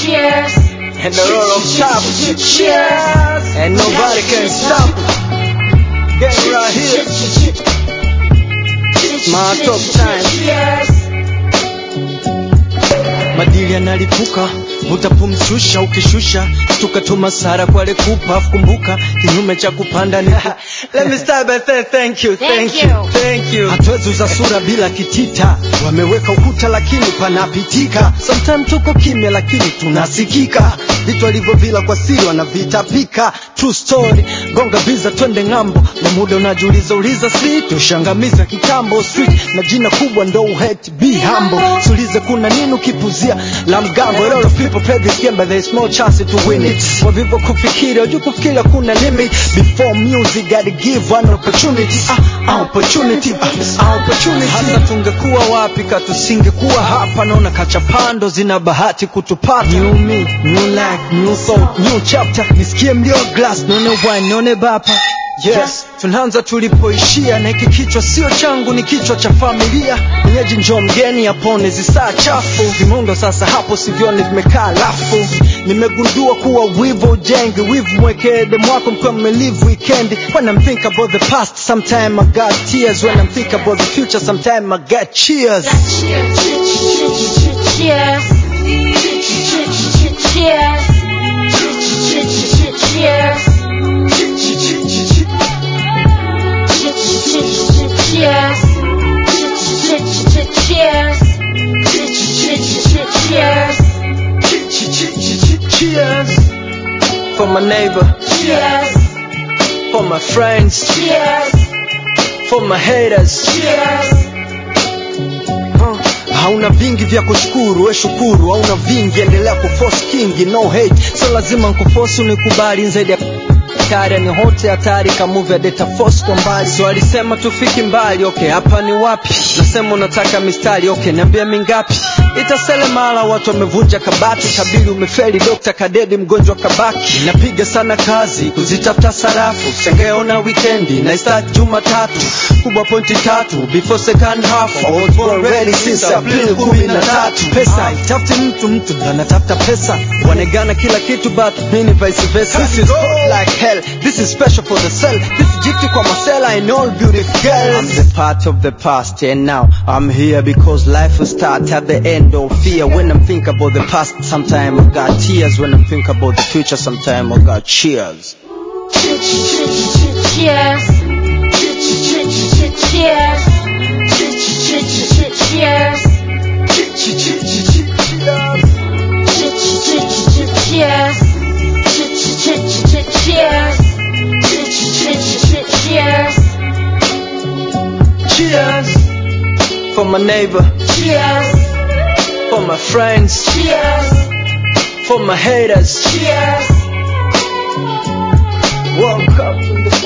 Cheers. and the roll of top. Cheers. And nobody can stop. Get right here. My top time. Cheers. madili yanalipuka utapumshusha ukishusha tukatuma sara kwa lekupa kumbuka kinyume cha kupanda ni ku- Let me start by saying thank you, Thank thank you. you, thank you. Hatuwezi uza sura bila kitita, wameweka ukuta lakini panapitika. Sometimes tuko kimya lakini tunasikika, vitu walivyo vila kwa siri wanavitapika. True story, gonga biza twende ng'ambo, na muda unajiuliza uliza, si tushangamiza kitambo street na jina kubwa ndo uhet be humble. Sulize kuna nini ukipuzia la mgambo. A lot of people play this game but there is no chance to win it. Kwa vivyo kufikiri, wajua kufikiri kuna limit. Before music gotta give one opportunity. Ah, opportunity, ah, opportunity. Hasa tungekuwa wapi ka tusingekuwa hapa, naona kachapando zina bahati kutupata. New me, new life, new soul, new chapter. Nisikie mlio glass, nione wine, nione bapa. Yes, tunaanza tulipoishia na hiki kichwa sio changu, ni kichwa cha familia. Mwenyeji njoo mgeni apone zisaa chafu, vimundo sasa hapo sivyoni vimekaa lafu. Nimegundua kuwa wivu ujengi, wivu mwekee demu wako mkiwa mmelive weekend. When I'm think about the past, sometime I got tears. When I'm think about the future, sometime I got cheers. Cheers. Cheers. Cheers. Cheers. Cheers. Cheers. Cheers. Cheers for my neighbor, Cheers. for my friends, Cheers. for my haters. Cheers. Uh, hauna vingi vya kushukuru we shukuru hauna vingi endelea kuforce kingi no hate so lazima nkuforce unikubali zaidi ya hatari ni hote hatari kamuvi ya data force kwa mbali so alisema tufiki mbali okay hapa ni wapi nasema unataka mistari okay niambia mingapi itasele mara watu wamevunja kabati kabili umefeli dokta kadedi mgonjwa kabaki napiga sana kazi kuzitafuta sarafu sengeona wikendi na start jumatatu kubwa pointi tatu before second half I was born ready since April kumi na tatu pesa itafuti mtu mtu ndo anatafuta pesa wanegana kila kitu but mini vice versa this is hot like hell this is special for the cell this is gifty kwa masela and all beautiful girls I'm the part of the past and now I'm here because life will start at the end of fear when I'm think about the past sometime I got tears when I'm think about the future sometime I got cheers Cheers. Cheers. Cheers. Cheers. Cheers. Cheers. cheers for my neighbor Cheers. for my friends Cheers. for my haters Cheers. woke up in the